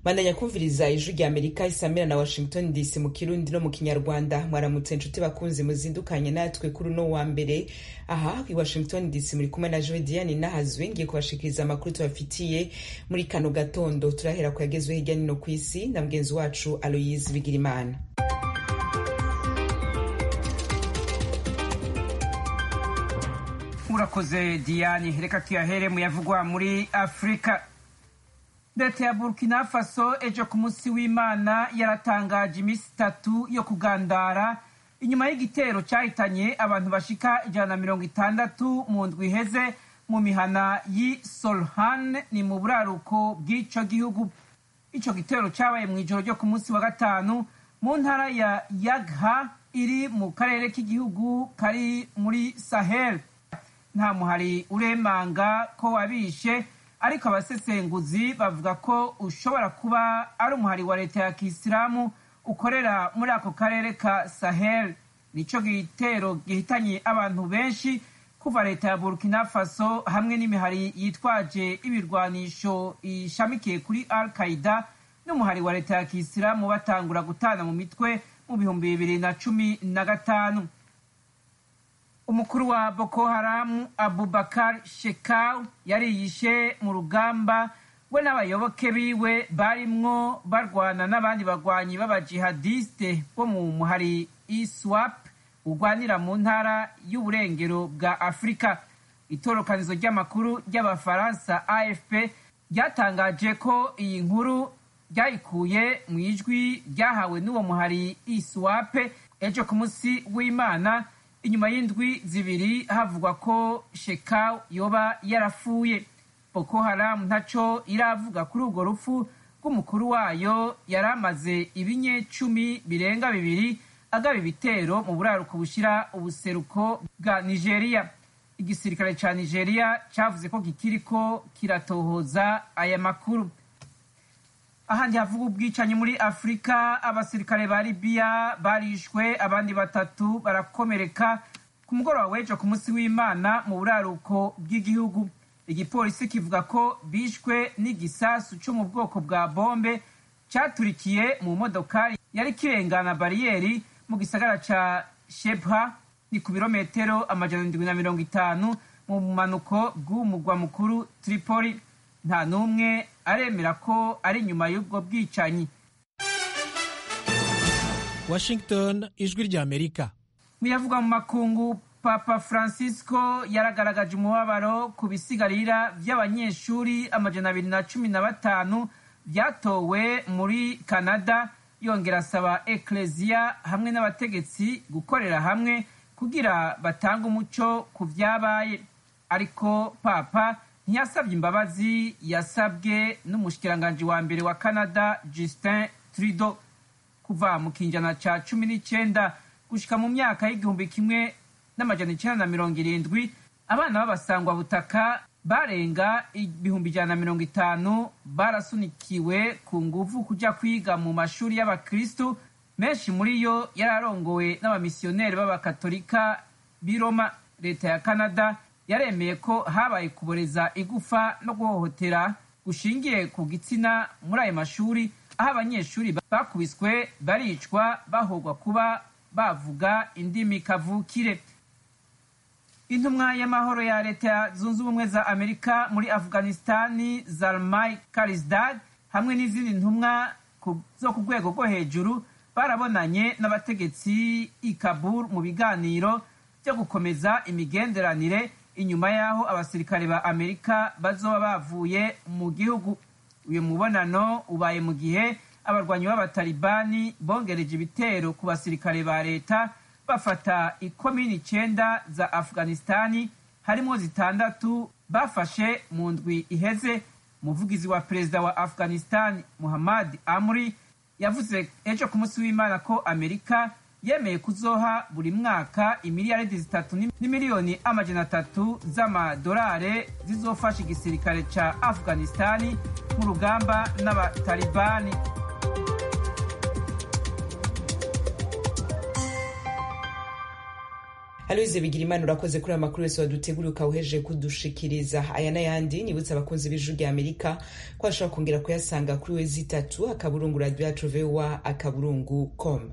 bandanya kumviriza ijwi rya amerika isamira na washington dc mu kirundi no mu kinyarwanda mwaramutse inshuti bakunzi muzindukanye natwe kuri uno wa mbere aha i washington dc muri kumwe na joe diane nahazwe ngiye kubashikiriza amakuru tubafitiye muri kano gatondo turahera ku yagezweho hirya nino ku isi na mugenzi wacu aloyise bigirimana urakoze diane reka tuyahere mu yavugwa muri afurika leta ya burkina faso ejo ku munsi w'imana yaratangaje iminsi itatu yo kugandara inyuma y'igitero cyahitanye abantu bashika ijana na mirongo itandatu mu ndwi iheze mu mihana y'i solhan ni mu buraruko bw'ico gihugu ico gitero cyabaye mu ijoro ryo ku munsi wa gatanu mu ntara ya yagha iri mu karere k'igihugu kari muri sahel nta muhari uremanga ko wabishe ariko abasesenguzi bavuga ko ushobora kuba ari umuhari wa leta ya kisilamu ukorera muri ako karere ka sahel nico gitero gihitanye abantu benshi kuva leta ya burkina faso hamwe n'imihari yitwaje ibirwanisho ishamikiye kuri al qaida n'umuhari wa leta ya kisilamu batangura gutana mu mitwe mu bihumbi bibiri na cumi na gatanu umukuru wa boko haramu abubakar shekau yariyishe mu rugamba we n'abayoboke biwe barimwo barwana n'abandi bagwanyi b'abajihadiste bo mu muhari iswap urwanira mu ntara y'uburengero bwa afurika itorokanizo ry'amakuru ry'abafaransa afp ryatangaje ko iyi nkuru ryayikuye mu ijwi ryahawe n'uwo muhari iswap ejo ku munsi w'imana inyuma y'indwi zibiri havugwa ko shekau yoba yarapfuye boko haramu ntaco iravuga kuri urwo rupfu rw'umukuru wayo yari amaze ibinyecumi birenga bibiri agaba ibitero mu buraruko bushira ubuseruko bwa nigeria igisirikare ca nigeria cavuze ko kikiriko kiratohoza aya makuru ahandi havuga ubwicanyi muri afurika abasirikare ba libiya barishwe abandi batatu barakomereka ku mugoroba w'ejo ku munsi w'imana mu buraruko bw'igihugu igipolisi kivuga ko bishwe n'igisasu cyo mu bwoko bwa bombe cyaturikiye mu modokari yari kirengana bariyeri mu gisagara ca shebha ni ku birometero amajana indwi na mirongo itanu mu bumanuko bw'umugwa mukuru tripoli nta n'umwe aremera ko ari nyuma y'ubwo bwicanyi washington ijwi rya amerika muyavuga mu makungu papa francisco yaragaragaje umubabaro ku bisigarira vy'abanyeshuri amajana abiri na cumi na batanu vyatowe muri canada yongera asaba ekleziya hamwe n'abategetsi gukorera hamwe kugira batange umuco ku vyabaye ariko papa ntiyasabye imbabazi yasabwe n'umushikiranganji wa mbere wa canada justin trudeau kuva mu kinjana ca cumi n'icenda gushika mu myaka y'igihumbi kimwe n'amajana icenda na mirongo irindwi abana b'abasangwa butaka barenga ibihumbi ijana na mirongo itanu barasunikiwe ku nguvu kuja kwiga mu mashuri y'abakristu menshi muri yo yari arongowe n'abamisiyoneri b'abakatolika b'i roma leta ya canada yaremeye ko habaye kuboreza igufa no guhohotera gushingiye ku gitsina muri ayo mashuri aho abanyeshuri bakubiswe baricwa bahogwa kuba bavuga indimi kavukire intumwa y'amahoro ya leta zunze ubumwe za amerika muri afghanistani zalmai karisdad hamwe n'izindi ntumwa zo ku rwego rwo hejuru barabonanye n'abategetsi i kabul mu biganiro byo gukomeza imigenderanire inyuma y'aho abasirikare ba amerika bazoba bavuye mu gihugu uyu mubonano ubaye mu gihe abarwanyi b'abatalibani bongereje ibitero ku basirikare ba leta bafata ikomini icenda za afghanistani harimo zitandatu bafashe mu ndwi iheze umuvugizi wa perezida wa afghanistan muhammad amri yavuze ejo ku munsi w'imana ko amerika yemeye kuzoha buri mwaka imiliyaridi zitatu n'imiliyoni amajana atatu z'amadolare zizofasha igisirikare ca afghanistani mu rugamba n'abatalibani aloyize bigira imana urakoze kuri aya makuru yose waduteguriye ukawuhejeje kudushikiriza aya n'ayandi nibutse abakunzi b'ijwi rya amerika ko bashobora kongera kuyasanga kuri wezi itatu akaburungu radiyo yacu vowa akaburungu com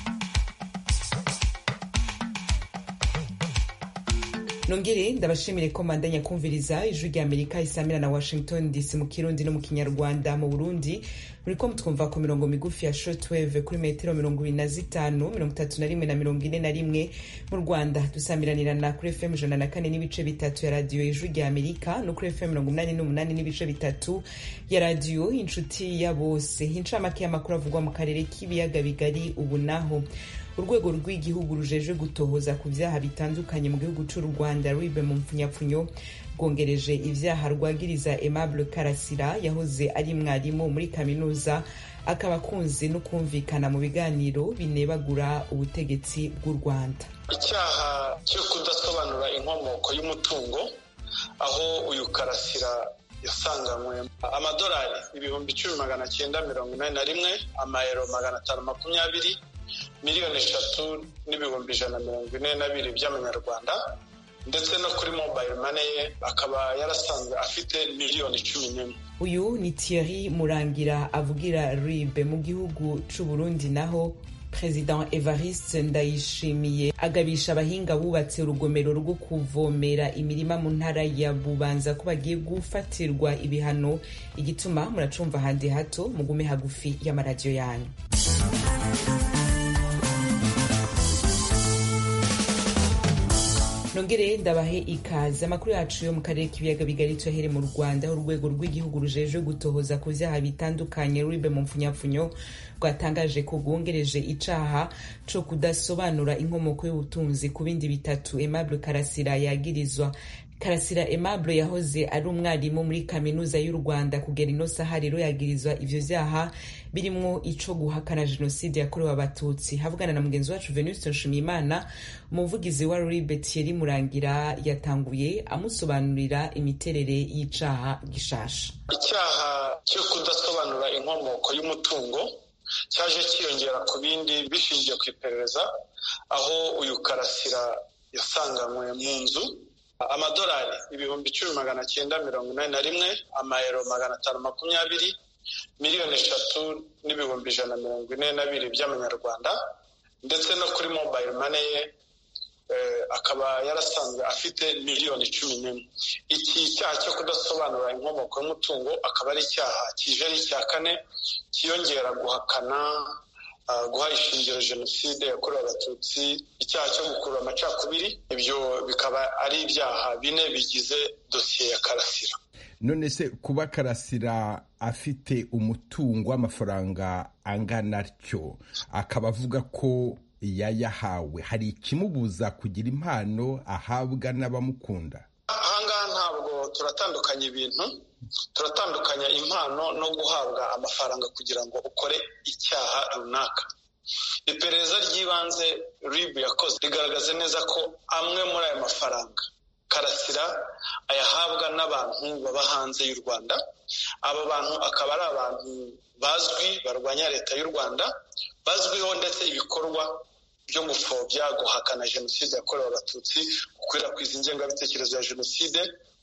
nongere ndabashimire ko mandanya kumviriza ijwi rya amerika isamira na washington dc mu kirundi no mu kinyarwanda mu burundi muriko mutwumva ku mirongo migufi ya shortwave kuri metero mirongo ibiri na zitanu mirongo itatu na rimwe na mirongo ine na rimwe mu rwanda dusamiranirana kuri fm ijana na kane n'ibice bitatu ya radiyo ijwi rya amerika no kuri fm mirongo umunani n'umunani n'ibice bitatu ya radiyo inshuti ya bose incamake y'amakuru avugwa mu karere k'ibiyaga bigari ubu naho urwego rw'igihugu rujeje gutohoza ku vyaha bitandukanye mu gihugu c'u rwanda ribe mu mpfunyapfunyo rwongereje ivyaha rwagiriza aimable karasira yahoze ari mwarimu muri kaminuza akaba akunze no kumvikana mu biganiro binebagura ubutegetsi bw'u rwanda icyaha cyo kudasobanura inkomoko y'umutungo aho uyu karasira yasanganywe amadolari ibihumbi icumi magana cyenda mirongo inani na rimwe amayero magana atanu makumyabiri miliyoni eshatu n'ibihumbi ijana mirongo ine na bibiri by'amanyarwanda ndetse no kuri mobile money ye akaba yarasanzwe afite miliyoni cumi n'imwe uyu ni thierry murangira avugira ribe mu gihugu c'u burundi naho perezida evariste ndayishimiye agabisha abahinga bubatse urugomero rwo kuvomera imirima mu ntara ya bubanza ko bagiye gufatirwa ibihano igituma muracumva ahandi hato mugume hagufi y'amaradiyo yanyu nongere ndabahe ikaze amakuru yacu yo mu karere k'ibiyaga bigari tuyahere mu rwanda urwego rw'igihugu rujejwe gutohoza ku vyaha bitandukanye ruribe mu mpfunyapfunyo rwatangaje ko rwongereje icaha co kudasobanura inkomoko y'ubutunzi ku bindi bitatu aimable karasira yagirizwa karasira aimable yahoze ari umwarimu muri kaminuza y'u rwanda kugera ino saha rero yagirizwa ivyo vyaha birimwo ico guhakana jenoside yakorewe abatutsi havugana na mugenzi wacu venuste nshimiyimana umuvugizi wa ribe thierry murangira yatanguye amusobanurira imiterere y'icaha gishasha icyaha cyo kudasobanura inkomoko y'umutungo cyaje cyiyongera ku bindi bishingiye ku iperereza aho uyu karasira yasanganywe mu nzu amadolari ibihumbi icumi magana cyenda mirongo inani na rimwe amayero magana atanu makumyabiri miliyoni eshatu n'ibihumbi ijana mirongo ine na bibiri by'amanyarwanda ndetse no kuri mobile money ye akaba yarasanzwe afite miliyoni cumi n'imwe iki cyaha cyo kudasobanura inkomoko y'umutungo akaba ari icyaha kije ari icya kane cyiyongera guhakana guha ishingiro jenoside yakorewe abatutsi icyaha cyo gukurura amacakubiri ibyo bikaba ari ibyaha bine bigize dosiye ya karasira none se kuba karasira afite umutungo w'amafaranga angana atyo akaba avuga ko yayahawe hari ikimubuza kugira impano ahabwa n'abamukunda ahangaha ntabwo turatandukanya ibintu turatandukanya impano no guhabwa amafaranga kugira ngo ukore icyaha runaka iperereza ry'ibanze ribu yakoze rigaragaza neza ko amwe muri ayo mafaranga karasira ayahabwa n'abantu baba hanze y'u rwanda aba bantu akaba ari abantu bazwi barwanya leta y'u rwanda bazwiho ndetse ibikorwa byo gupfobya guhakana jenoside yakorewe abatutsi gukwirakwiza ingengabitekerezo ya jenoside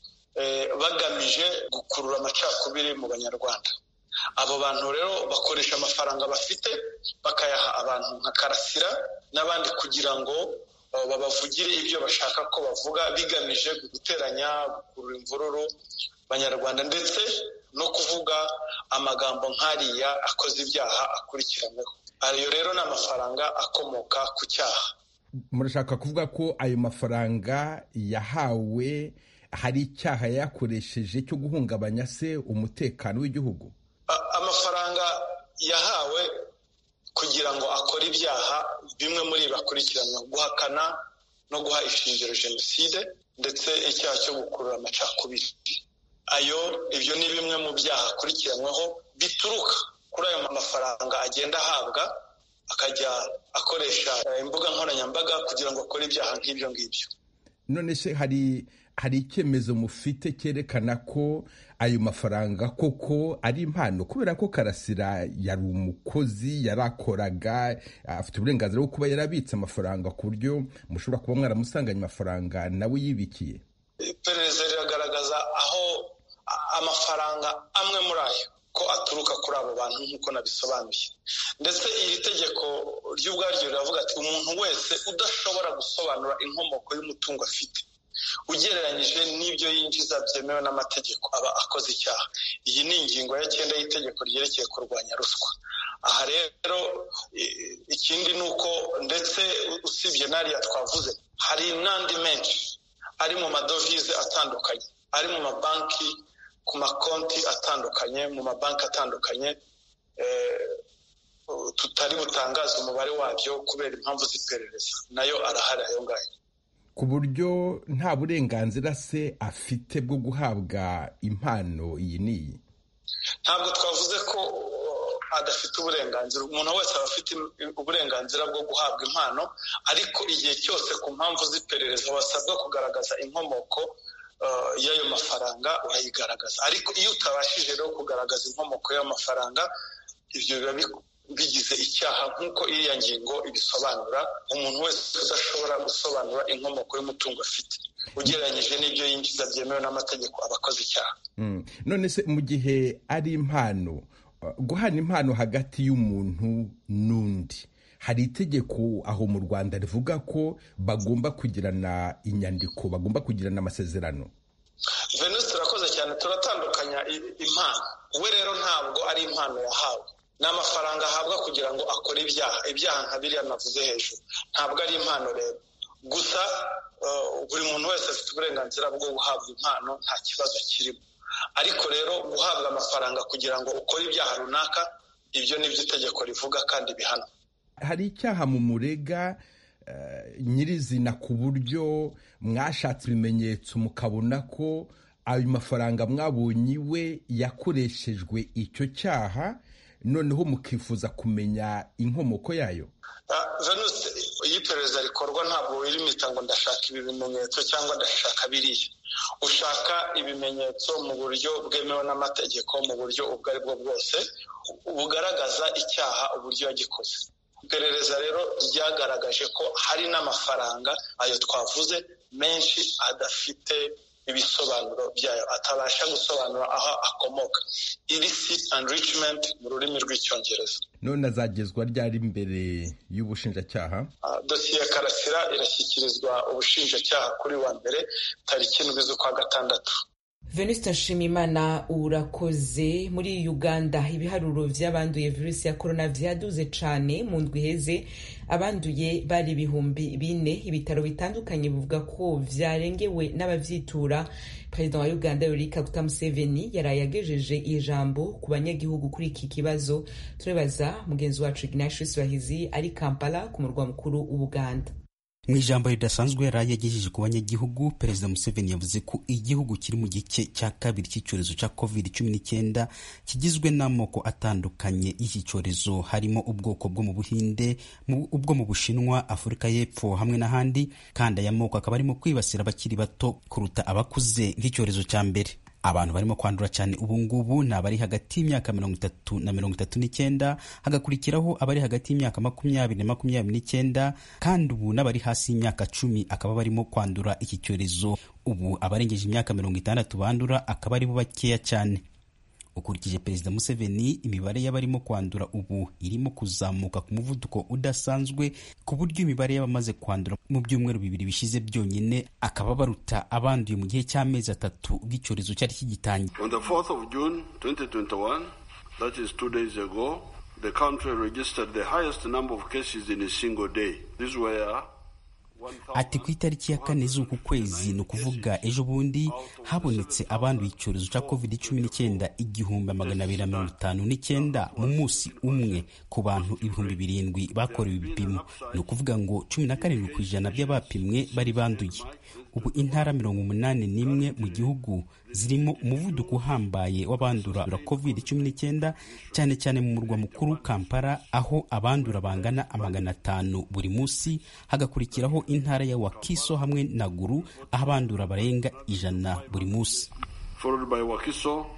bagamije gukurura amacakubiri mu banyarwanda abo bantu rero bakoresha amafaranga bafite bakayaha abantu nka karasira n'abandi kugira ngo babavugire ibyo bashaka ko bavuga bigamije guteranya gukurura imvururu banyarwanda ndetse no kuvuga amagambo nk'ariya akoze ibyaha akurikiranyweho ayo rero ni amafaranga akomoka ku cyaha murashaka kuvuga ko ayo mafaranga yahawe hari icyaha yakoresheje cyo guhungabanya se umutekano w'igihugu amafaranga yahawe kugira ngo akore ibyaha bimwe muri bakurikiranywe guhakana no guha ishingiro jenoside ndetse icyaha cyo gukurura amacakubiri ayo ibyo ni bimwe mu byaha akurikiranyweho bituruka kuri ayo mafaranga agenda ahabwa akajya akoresha imbuga nkoranyambaga kugira ngo akore ibyaha nk'ibyo ngibyo none se hari hari icyemezo mufite cyerekana ko ayo mafaranga koko ari impano kubera ko karasira yari umukozi yarakoraga afite uburenganzira bwo kuba yarabitse amafaranga ku buryo mushobora kuba mwaramusanganye amafaranga nawe yibikiye iperereza riragaragaza aho amafaranga amwe muri ayo ko aturuka kuri abo bantu nk'uko nabisobanuye ndetse iri tegeko ry'ubwaryo riravuga ati umuntu wese udashobora gusobanura inkomoko y'umutungo afite ugereranyije n'ibyo yinjiza byemewe n'amategeko aba akoze icyaha iyi ni ingingo ya cyenda y'itegeko ryerekeye kurwanya ruswa aha rero ikindi ni uko ndetse usibye n'ariya twavuze hari n'andi menshi ari mu madovize atandukanye ari mu mabanki ku makonti atandukanye mu mabanki atandukanye tutari butangaze umubare wabyo kubera impamvu z'iperereza nayo arahari ayo ngayo ku buryo nta burenganzira se afite bwo guhabwa impano iyi n'iyi ntabwo twavuze ko adafite uburenganzira umuntu wese aba afite uburenganzira bwo guhabwa impano ariko igihe cyose ku mpamvu z'iperereza wasabwa kugaragaza inkomoko y'ayo mafaranga urayigaragaza ariko iyo utabashije rero kugaragaza inkomoko y'amafaranga ibyo biba bigize icyaha nk'uko iriya ngingo ibisobanura umuntu wese udashobora gusobanura inkomoko y'umutungo afite ugereranyije n'ibyo yinjiza byemewe n'amategeko aba akoze icyaha none se mu gihe ari impano guhana impano hagati y'umuntu n'undi hari itegeko aho mu rwanda rivuga ko bagomba kugirana inyandiko bagomba kugirana amasezerano venus turakoze cyane turatandukanya impano we rero ntabwo ari impano yahawe ni amafaranga ahabwa kugira ngo akore ibyaha ibyaha nka biriya navuze hejuru ntabwo ari impano rero gusa buri muntu wese afite uburenganzira bwo guhabwa impano nta kibazo kirimo ariko rero guhabwa amafaranga kugira ngo ukore ibyaha runaka ibyo ni byo itegeko rivuga kandi bihana hari icyaha mu murega nyirizina ku buryo mwashatse ibimenyetso mukabona ko ayo mafaranga mwabonye iwe yakoreshejwe icyo cyaha noneho mukifuza kumenya inkomoko yayo venus iyo iperereza rikorwa ntabwo wirimita ngo ndashaka ibi bimenyetso cyangwa ndashaka biriya ushaka ibimenyetso mu buryo bwemewe n'amategeko mu buryo ubwo ari bwo bwose bugaragaza icyaha uburyo yagikoze iperereza rero ryagaragaje ko hari n'amafaranga ayo twavuze menshi adafite ibisobanuro byayo atabasha gusobanura aho akomoka illicit enrichment mu rurimi rw'icyongereza none azagezwa ryari imbere y'ubushinjacyaha dosiye ya karasira irashyikirizwa ubushinjacyaha kuri wa mbere tariki ndwi z'ukwa gatandatu venuste nshimimana urakoze muri uganda ibiharuro by'abanduye virusi ya korona byaduze cyane mu ndwi iheze abanduye bari ibihumbi bine ibitaro bitandukanye bivuga ko byarengewe n'ababyitura perezida wa uganda yoweri kaguta museveni yaraye agejeje ijambo ku banyagihugu kuri iki kibazo turibaza mugenzi wacu ignatius bahizi ari kampala ku murwa mukuru w'ubuganda mu ijambo ridasanzwe yari yagejeje ku banyagihugu perezida museveni yavuze ko igihugu kiri mu gice cya kabiri cy'icyorezo cya covid cumi n'icyenda kigizwe n'amoko atandukanye y'iki cyorezo harimo ubwoko bwo mu buhinde ubwo mu bushinwa afurika y'epfo hamwe n'ahandi kandi aya moko akaba arimo kwibasira abakiri bato kuruta abakuze nk'icyorezo cya mbere abantu barimo kwandura cyane ubu ngubu ni abari hagati y'imyaka mirongo itatu na mirongo itatu n'icyenda hagakurikiraho abari hagati y'imyaka makumyabiri na makumyabiri n'icyenda kandi ubu n'abari hasi y'imyaka cumi akaba barimo kwandura iki cyorezo ubu abarengeje imyaka mirongo itandatu bandura akaba ari bo bakeya cyane ukurikije perezida museveni imibare y'abarimo kwandura ubu irimo kuzamuka ku muvuduko udasanzwe ku buryo imibare y'abamaze kwandura mu byumweru bibiri bishize byonyine akaba baruta abanduye mu gihe cy'amezi atatu bw'icyorezo cyari kigitangira On the 4th of June 2021, that is two days ago, the country registered the highest number of cases in a single day. These were ati ku itariki ya kane z'uku kwezi ni ukuvuga ejo bundi habonetse abanduye icyorezo cya covid cumi n'icyenda igihumbi magana abiri na mirongo itanu n'icyenda mu munsi umwe ku bantu ibihumbi birindwi bakorewe ibipimo ni ukuvuga ngo cumi na karindwi ku ijana by'abapimwe bari banduye ubu intara mirongo umunani n'imwe mu gihugu zirimo umuvuduko uhambaye w'abandura covid cumi n'icyenda cyane cyane mu murwa mukuru kampala aho abandura bangana amagana atanu buri munsi hagakurikiraho intara ya wakiso hamwe na guru aho abandura barenga ijana buri munsi followed by Wakiso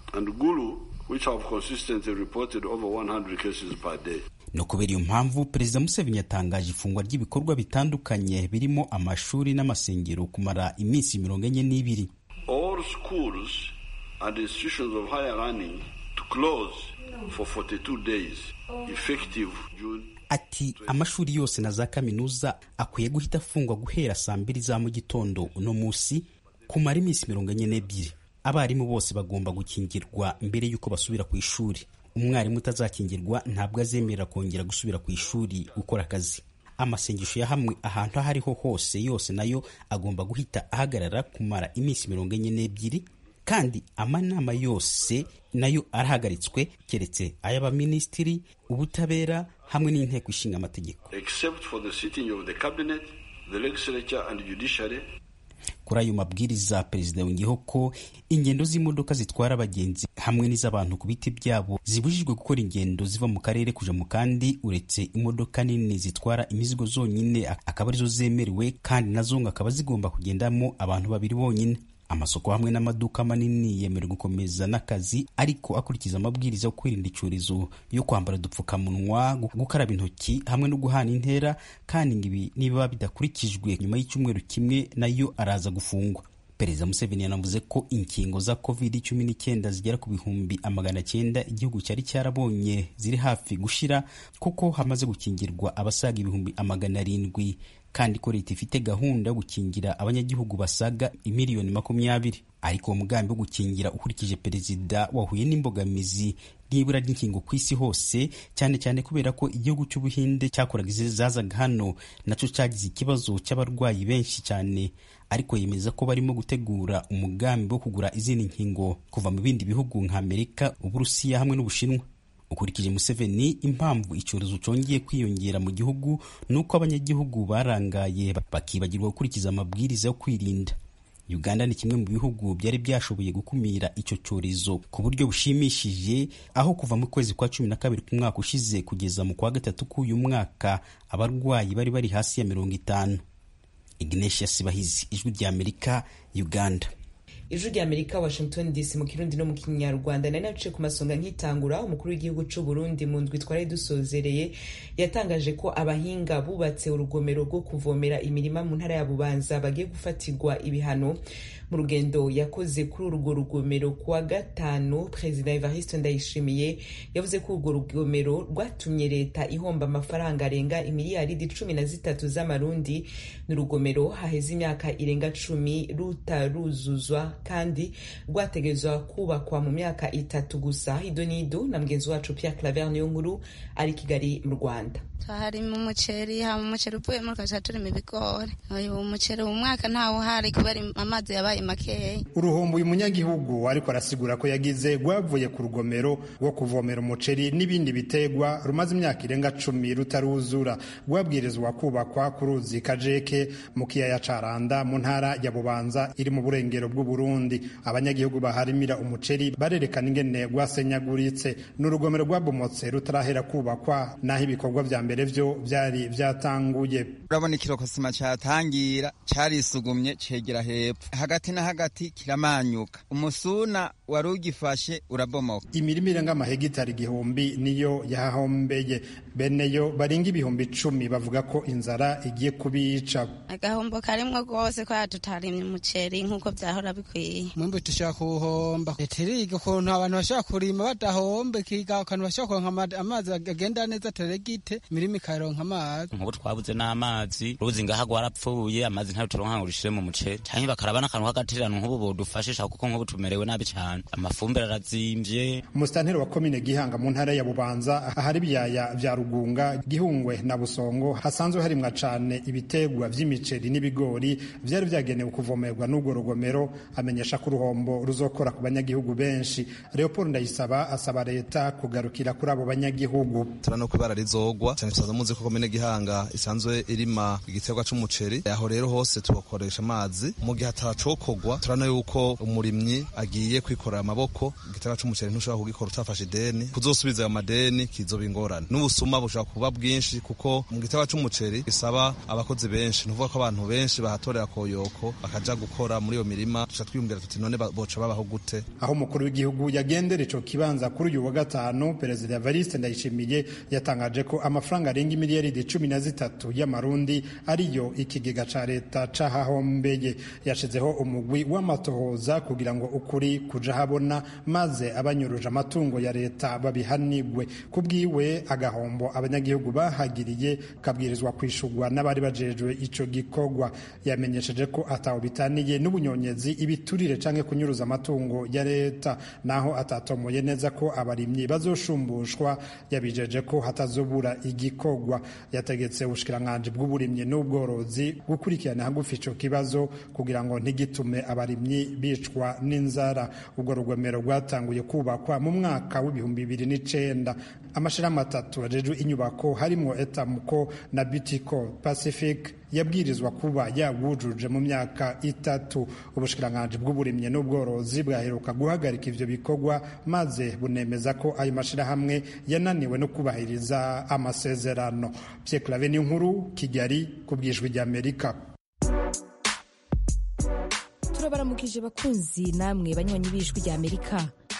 and Gulu, which have consistently reported over 100 cases per day. no kubera iyo mpamvu perezida museveni yatangaje ifungwa ry'ibikorwa bitandukanye birimo amashuri n'amasengero kumara iminsi mirongo enye n'ibiri All schools and institutions of higher learning to close for 42 days, effective June ati amashuri yose na za kaminuza akwiye guhita afungwa guhera saa mbiri za mu gitondo uno munsi kumara iminsi mirongo enye n'ebyiri abarimu bose bagomba gukingirwa mbere y'uko basubira ku ishuri umwarimu utazakingirwa ntabwo azemerera kongera gusubira ku ishuri gukora akazi amasengesho ya hamwe ahantu aho ariho hose yose nayo agomba guhita ahagarara kumara iminsi mirongo enye n'ebyiri kandi amanama yose nayo arahagaritswe keretse ay'abaminisitiri ubutabera hamwe n'inteko ishinga amategeko except for the sitting of the cabinet, the legislature and judiciary kuri ayo mabwiriza perezida yongeyeho ko ingendo z'imodoka zitwara abagenzi hamwe n'iz'abantu ku biti byabo zibujijwe gukora ingendo ziva mu karere kuja mu kandi uretse imodoka nini zitwara imizigo zonyine akaba arizo zemerewe kandi nazo ngo akaba zigomba kugendamo abantu babiri bonyine amasoko hamwe n'amaduka manini yemerewe gukomeza n'akazi ariko akurikiza amabwiriza yo kwirinda icyorezo yo kwambara udupfukamunwa gu- gukaraba intoki hamwe no guhana intera kandi ngo ibi nibiba bidakurikijwe nyuma y'icyumweru kimwe nayo araza gufungwa perezida museveni yanavuze ko inkingo za covid cumi n'icyenda zigera ku bihumbi amagana cyenda igihugu cyari cyarabonye ziri hafi gushira kuko hamaze gukingirwa abasaga ibihumbi amagana arindwi kandi ko leta ifite gahunda yo gukingira abanyagihugu basaga imiliyoni makumyabiri ariko uwo mugambi wo gukingira ukurikije perezida wahuye n'imbogamizi n'ibura ry'inkingo ku isi hose cyane cyane kubera ko igihugu cy'ubuhinde cyakoraga izi zazaga hano nacyo cyagize ikibazo cy'abarwayi benshi cyane ariko yemeza ko barimo gutegura umugambi wo kugura izindi nkingo kuva mu bindi bihugu nka amerika uburusiya hamwe n'ubushinwa ukurikije museveni impamvu icyorezo cyongeye kwiyongera mu gihugu ni uko abanyagihugu barangaye bakibagirwa gukurikiza amabwiriza yo kwirinda uganda ni kimwe mu bihugu byari byashoboye gukumira icyo cyorezo ku buryo bushimishije aho kuva mu kwezi kwa cumi na kabiri k'umwaka ushize kugeza mu kwa gatatu k'uyu mwaka abarwayi bari bari hasi ya mirongo itanu ignatius bahizi ijwi rya amerika uganda ijwi rya amerika washington dc mu kirundi no mu kinyarwanda nari naciye ku masonga nkitangura umukuru w'igihugu cy'u burundi mu ndwi twari dusozereye yatangaje ko abahinga bubatse urugomero rwo kuvomera imirima mu ntara ya bubanza bagiye gufatirwa ibihano mu rugendo yakoze kuri urwo rugomero kuwa gatanu perezida evariste ndayishimiye yavuze ko urwo rugomero rwatumye leta ihomba amafaranga arenga imiliyaridi cumi na zitatu z'amarundi ni urugomero haheze imyaka irenga cumi rutaruzuzwa kandi rwategerezwa kubakwa mu myaka itatu gusa ido n'ido na mugenzi wacu Pierre Claver niyo nkuru ari Kigali mu Rwanda harimo umuceri hama umuceri uvuyemo tugaca turimo ibigori uyu umuceri uyu mwaka ntawo uhari kubera amazi yabaye makeya uruhombo uyu munyagihugu ariko arasigura ko yagize rwavuye ku rugomero rwo kuvomera umuceri n'ibindi bitegwa rumaze imyaka irenga cumi rutaruzura rwabwirizwa kubakwa ku ruzi kajeke mu kiyaya ca randa mu ntara ya bubanza iri mu burengero bw'uburundi abanyagihugu baharimira umuceri barerekana ingene rwasenyaguritse ni urugomero rwabomotse rutarahera kubakwa naho ibikorwa vya mbere vyo vyari vyatanguye urabona ikirokosima cyatangira carisugumye cegera hepfo hagati na hagati kiramanyuka umusuna wari ugifashe urabomoka imirima irenga amahegitari igihumbi niyo yahahombeye beneyo barenga ibihumbi icumi bavuga ko inzara igiye kubica agahombo karimwo rwose ko tutarimye umuceri nk'uko vyahora bikwiye mwembe tushaka kuwuhomba leta iriga ukuntu abantu bashobora kurima badahomba ikiga akantu bashobora kuronka amazi agenda neza ateregite imirima ikaronka amazi nk'ubu twabuze n'amazi uruzi ngaha rwarapfuye amazi ntayo turonka ngo rushire mu muceri canke bakaraba n'akantu k'agatirano nk'ubu bodufashisha kuko nk'ubu tumerewe nabi cane amafumbire arazimvye umusitanteri wa komine gihanga mu ntara ya bubanza ahari ibyaya vya rugunga gihungwe na busongo hasanzwe harimwa cane ibitegwa vy'imiceri n'ibigori vyari vyagenewe kuvomerwa n'urwo rugomero amenyesha ko uruhombo ruzokora ku banyagihugu benshi leopold ndayisaba asaba leta kugarukira kuri abo banyagihugu turano ko ibara rizogwa cyane tuzaza muzi ko komine gihanga isanzwe irima igiterwa c'umuceri aho rero hose tubakoresha amazi mu gihe ataracokorwa turano yuko umurimyi agiye kwikorera amaboko igiterwa c'umuceri ntushobora kugikora utafashe ideni kuzosubiza ayo madeni kizoba ingorane n'ubusuma ubusuma bushobora kuba bwinshi kuko mu giterwa c'umuceri gisaba abakozi benshi nuvuga ko abantu benshi bahatorera koyoko bakaja gukora muri iyo mirima tuca twiyumvira tuti none boca babaho gute aho umukuru w'igihugu yagendera ico kibanza kuri uyu wa gatanu perezida evariste ndayishimiye yatangaje ko amafaranga arenga imiliyaridi cumi na zitatu y'amarundi ariyo ikigega ca leta cahahombeye yashizeho umugwi w'amatohoza kugira ngo ukuri kuja habona maze abanyuruje amatungo ya leta babihanigwe kubwiwe agahombo abanyagihugu bahagiriye kabwirizwa kwishurwa n'abari bajejwe ico gikorwa yamenyesheje ko ataho bitaniye n'ubunyonyezi ibiturire canke kunyuruza amatungo ya leta naho atatomoye neza ko abarimyi bazoshumbushwa yabijeje ko hatazobura igikorwa yategetse ubushikiranganji bw'uburimyi n'ubworozi gukurikirana hagufi ico kibazo kugira ngo ntigitume abarimyi bicwa n'inzara ubwo rugomero rwatanguye kubakwa mu mwaka w'ibihumbi bibiri n'icenda amashirahamwe atatu ajejwe inyubako harimwo etamuko na bitico pacific yabwirizwa kuba yawujuje mu myaka itatu ubushikiranganji bw'uburimyi n'ubworozi bwaheruka guhagarika ivyo bikorwa maze bunemeza ko ayo mashirahamwe yananiwe no kubahiriza amasezerano Pierre Claver nkuru Kigali ku bwijwi ry'Amerika turabaramukije bakunzi namwe banywanyi b'ijwi ry'Amerika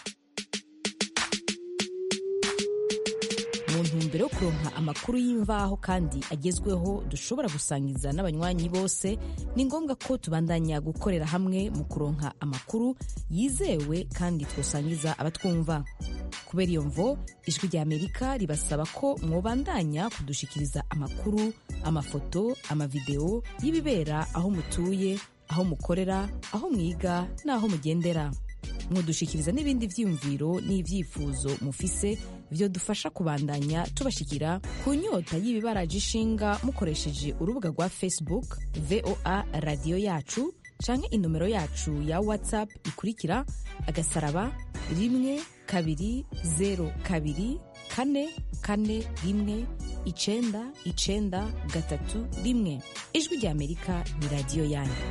mu ntumbero yo kuronka amakuru y'imvaho kandi agezweho dushobora gusangiza n'abanywanyi bose ni ngombwa ko tubandanya gukorera hamwe mu kuronka amakuru yizewe kandi twosangiza abatwumva kubera iyo mvo ijwi rya amerika ribasaba ko mwobandanya kudushikiriza amakuru amafoto amavideo y'ibibera aho mutuye aho mukorera aho mwiga n'aho mugendera mwodushikiriza n'ibindi vyiyumviro n'ivyifuzo mufise vyo dufasha kubandanya tubashikira ku nyota y'ibibaraje ishinga mukoresheje urubuga rwa facebook voa radiyo yacu canke inomero yacu ya whatsapp ikurikira agasaraba rimwe kabiri zero kabiri kane kane rimwe icenda icenda gatatu rimwe ijwi rya amerika ni radiyo yanyu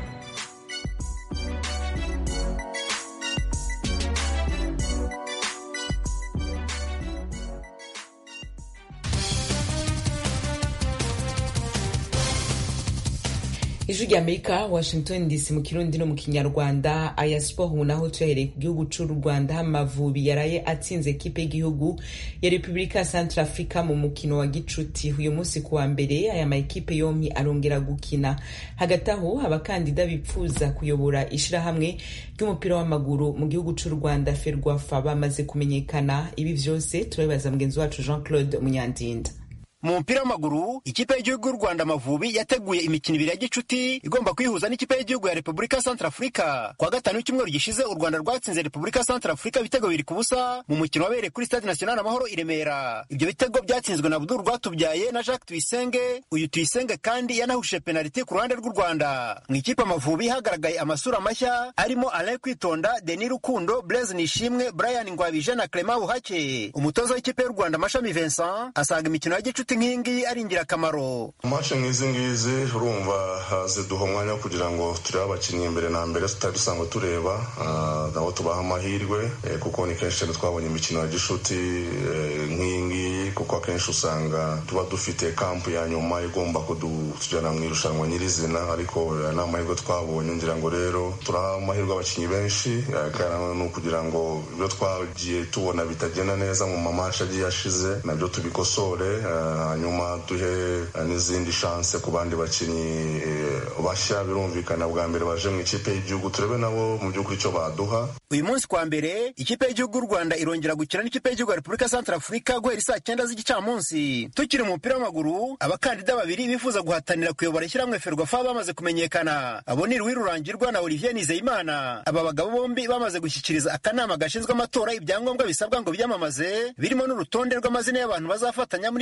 ijwi rya amerika washington dc mu kirundi no mu kinyarwanda aya siporo ubu naho tuyahereye ku gihugu c'u rwanda amavubi yaraye atsinze ekipe y'igihugu ya repubulika ya centre africa mu mukino wa gicuti uyu munsi ku wa mbere aya maekipe yompi arongera gukina hagati aho abakandida bipfuza kuyobora ishirahamwe ry'umupira w'amaguru mu gihugu c'u rwanda ferwafa bamaze kumenyekana ibi vyose turabibaza mugenzi wacu jean claude munyandinda mu mupira w'amaguru ikipe y'igihugu y'u rwanda amavubi yateguye imikino ibiri ya gicuti igomba kwihuza n'ikipe y'igihugu ya repubulika ya centre africa kuwa gatanu w'icyumweru gishize u rwanda rwatsinze repubulika ya centre africa ibitego bibiri ku busa mu mukino wabereye kuri stade national amahoro i remera ibyo bitego byatsinzwe na abdul rwatubyaye na jacques tuyisenge uyu tuyisenge kandi yanahushije penaliti ku ruhande rw'u rwanda mu ikipe amavubi hagaragaye amasura mashya arimo alain kwitonda deni rukundo blaise nishimwe brian ngwabije na clement buhake umutoza w'ikipe y'u rwanda mashami vincent asanga imikino ya gicuti inshuti nk'ingiyi ari ingirakamaro mashe nk'izi ngizi urumva ziduha umwanya wo kugira ngo turebe abakinnyi imbere na mbere tutari dusanzwe tureba nabo tubaha amahirwe kuko ni kenshi cyane twabonye imikino ya gishuti nk'iyi ngiyi kuko akenshi usanga tuba dufite kampu ya nyuma igomba kutujyana mu irushanwa nyirizina ariko ni amahirwe twabonye ngira ngo rero turaha amahirwe abakinnyi benshi kandi ni ukugira ngo ibyo twagiye tubona bitagenda neza mu mamasha agiye ashize nabyo tubikosore hanyuma duhe n'izindi shanse ku bandi bakinnyi bashya birumvikana bwa mbere baje mu ikipe y'igihugu turebe nabo mu by'ukuri icyo baduha uyu munsi kwa mbere ikipe y'igihugu y'u rwanda irongera gukina n'ikipe y'igihugu ya repubulika ya centre afurika guhera saa cyenda z'igicamunsi tukiri mu mupira w'amaguru abakandida babiri bifuza guhatanira kuyobora ishyirahamwe ferwafa bamaze kumenyekana abo ni ruwi rurangirwa na olivier nizeyimana aba bagabo bombi bamaze gushyikiriza akanama gashinzwe amatora ibyangombwa bisabwa ngo byamamaze birimo n'urutonde rw'amazina y'abantu bazafatanya muri komite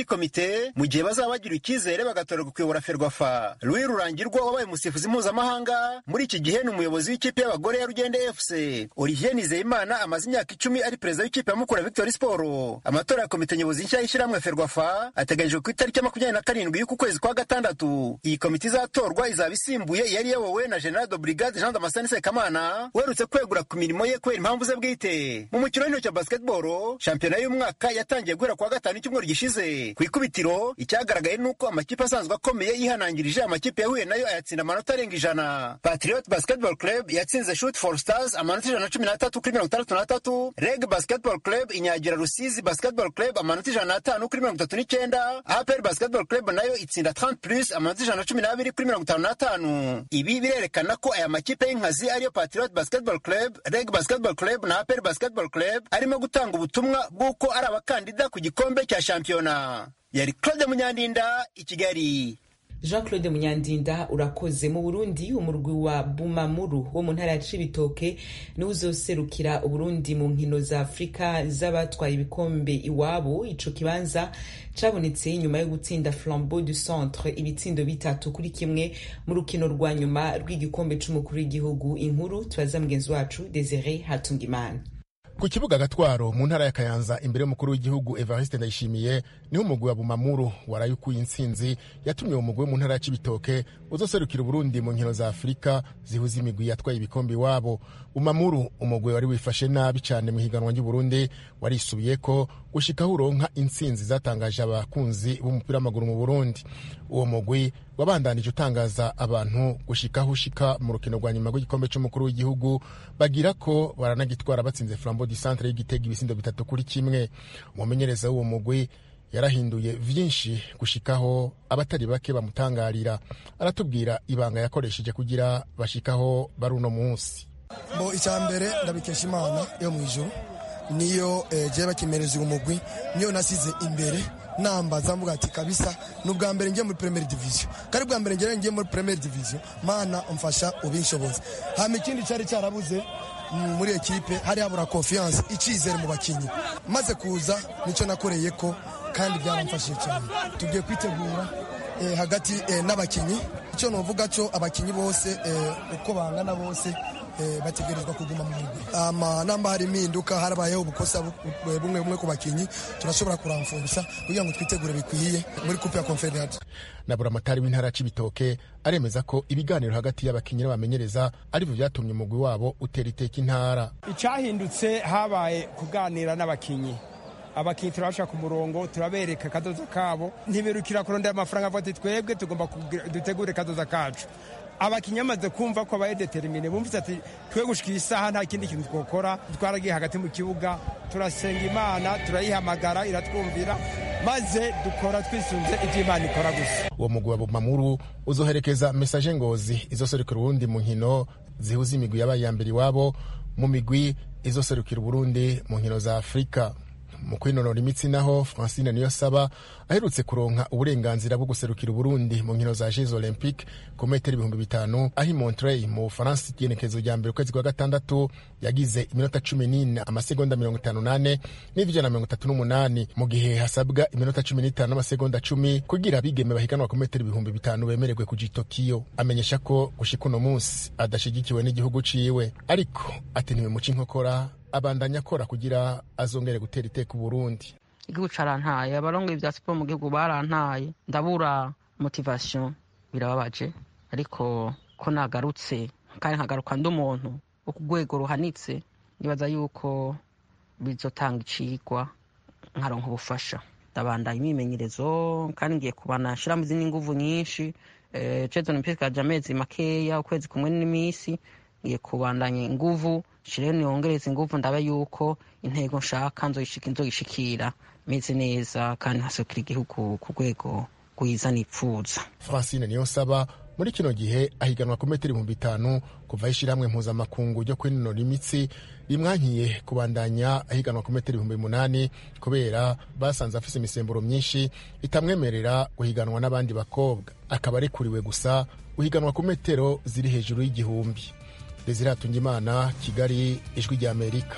bwite mu gihe bazaba bagira icyizere bagatorerwa kuyobora ferwafa louis rurangirwa wabaye umusifuzi mpuzamahanga muri iki gihe ni umuyobozi w'ikipe y'abagore ya rugende fc olivier nizeyimana amaze imyaka icumi ari perezida w'ikipe ya mukura victory sport amatora ya komite nyobozi nshya y'ishyirahamwe ferwafa ateganyijwe ku itariki ya makumyabiri na karindwi y'uku kwezi kwa gatandatu iyi komite izatorwa izaba isimbuye yari iyobowe na general de brigade jean damascene sekamana uherutse kwegura ku mirimo ye kubera impamvu ze bwite mu mukino w'intoki wa basketball shampiyona y'umwaka yatangiye guhera kuwa gatanu icyumweru gishize ku ikubitiro icyagaragaye ni uko amakipe asanzwe akomeye yihanangirije amakipe yahuye nayo ayatsinda amanota arenga ijana patriot basketball club yatsinze shoot for stars amanota ijana na cumi n'atatu kuri mirongo itandatu n'atatu reg basketball club inyagira rusizi basketball club amanota ijana n'atanu kuri mirongo itatu n'icyenda apr basketball club nayo itsinda 30 plus amanota ijana na cumi n'abiri kuri mirongo itanu n'atanu ibi birerekana ko aya makipe y'inkazi ariyo patriot basketball club reg basketball club na apr basketball club arimo gutanga ubutumwa bw'uko ari abakandida ku gikombe cya shampiyona yari claude munyandinda i kigali jean claude munyandinda urakoze mu burundi umurwi wa bumamuru wo mu ntara ya cibitoke niwo uzoserukira uburundi mu nkino za afurika z'abatwaye ibikombe iwabo ico kibanza cabonetse nyuma yo gutsinda flambeau du centre ibitsindo bitatu kuri kimwe mu rukino rwa nyuma rw'igikombe c'umukuru w'igihugu inkuru tubaza mugenzi wacu desire hatungimana ku kibuga gatwaro mu ntara ya kayanza imbere y'umukuru w'igihugu evariste ndayishimiye niho umugwi wa bumamuru waraye ukuye intsinzi yatumye uwo mugwi wo mu ntara ya cibitoke uzoserukira uburundi mu nkino za afurika zihuza imigwi yatwaye ibikombe iwabo bumamuru umugwi wari wifashe nabi cyane mu higanwa ry'uburundi warisubiye ko gushikaho uronka intsinzi zatangaje abakunzi b'umupira w'amaguru mu burundi uwo mugwi wabandanije utangaza abantu gushikaho ushika mu rukino rwa nyuma rw'igikombe cy'umukuru w'igihugu bagira ko baranagitwara batsinze flambo di centre y'igitego ibisindo bitatu kuri kimwe umumenyereza w'uwo mugwi yarahinduye vyinshi gushikaho abatari bake bamutangarira aratubwira ibanga yakoresheje kugira bashikaho bari uno munsi bo icya mbere ndabikesha imana yo mu ijuru niyo eh, je bakimereza uwo mugwi niyo nasize imbere nambaza mvuga ati kabisa ni ubwa mbere ngiye muri premier division kari bwa mbere ngiye ngiye muri premier division mana umfasha ubinshoboza hama ikindi cyari cyarabuze muri ekipe hari habura confiance icyizere mu bakinnyi maze kuza nicyo nakoreye ko kandi byaramfashije cyane tugiye kwitegura eh, hagati eh, n'abakinnyi icyo novuga cyo abakinnyi bose eh, uko bangana bose bategerezwa kuguma mu mugwi ama namba hari impinduka harabayeho ubukosa bumwe bumwe ku bakinnyi turashobora kuramfurisa kugira ngo twitegure bikwiye muri kupe ya confederate na buramatari w'intara ya cibitoke aremeza ko ibiganiro hagati y'abakinnyi n'abamenyereza arivyo vyatumye umugwi wabo utera iteka intara icahindutse habaye kuganira n'abakinnyi abakinnyi turabasha ku murongo turabereka akadoza kabo ntibirukira kurondera amafaranga avuga ati twebwe tugomba dutegure akadoza kacu abakinnyi bamaze kumva ko abaye determine bumvise ati twe gushika isaha nta kindi kintu twokora twaragiye hagati mu kibuga turasenga imana turayihamagara iratwumvira maze dukora twisunze ibyo imana ikora gusa uwo mugwi wa bumamuru uzoherekeza mesaje ngozi izoserukira uburundi mu nkino zihuza imigwi yabaye iya mbere iwabo mu migwi izoserukira uburundi mu nkino za afurika mu kwinonora imitsi naho francine niyo saba aherutse kuronka uburenganzira bwo guserukira uburundi mu nkino za jeux olympique ku metero ibihumbi bitanu aho i montrey mu bufaransa igenekerezo rya mbere ukwezi kwa gatandatu yagize iminota cumi n'ine amasegonda mirongo itanu n'ane n'ivijana mirongo itatu n'umunani mu gihe hasabwa iminota cumi n'itanu n'amasegonda cumi kugira abigeme bahiganwa ku metero ibihumbi bitanu bemererwe kuja i tokiyo amenyesha ko gushika uno munsi adashigikiwe n'igihugu ciwe ariko ati ntibimuca inkokora abandanya akora kugira azongere gutera iteka uburundi igihugu carantaye abarongoye ibya siporo mu gihugu barantaye ndabura motivation birababaje ariko ko nagarutse kandi nkagaruka ndi umuntu wo ku rwego ruhanitse nibaza yuko bizotanga icigwa nkaronka ubufasha ndabandanya imyimenyerezo kandi ngiye kubana nshiramo izindi nguvu nyinshi jezi olympique kaje amezi makeya ukwezi kumwe n'iminsi ngiye kubandanya inguvu shire niyongereza inguvu ndabe yuko intego nshaka nzoyishikira meze neza kandi nkaserukira igihugu ku rwego rwiza nipfuza francine niyo saba muri kino gihe ahiganwa ku metero ibihumbi bitanu kuva ishyirahamwe mpuzamakungu ryo kwinonora imitsi rimwankiye kubandanya ahiganwa ku metero ibihumbi umunani kubera basanze afise imisemburo myinshi itamwemerera guhiganwa n'abandi bakobwa akaba arekuriwe gusa guhiganwa ku metero ziri hejuru y'igihumbi desire hatungimana kigali ijwi ry'amerika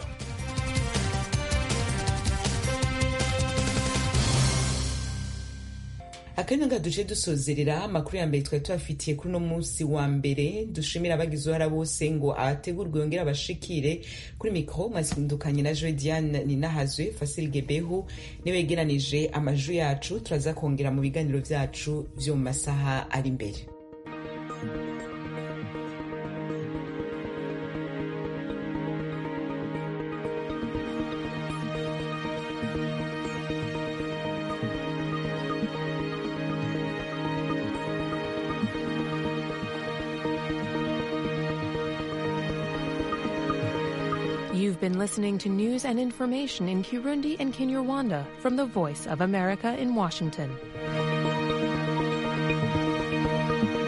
akandi nga duce dusozerera amakuru ya mbere twari tubafitiye kuri uno munsi wa mbere dushimira abagize uruhara bose ngo ategurwe yongere abashikire kuri mikoro mazindukanye na joe diane ninahazwe fasil gebehu niwe yegeranije amajwi yacu turaza kongera mu biganiro vyacu vyo mu masaha ari imbere You've been listening to news and information in Kirundi and Kinyarwanda from the Voice of America in Washington.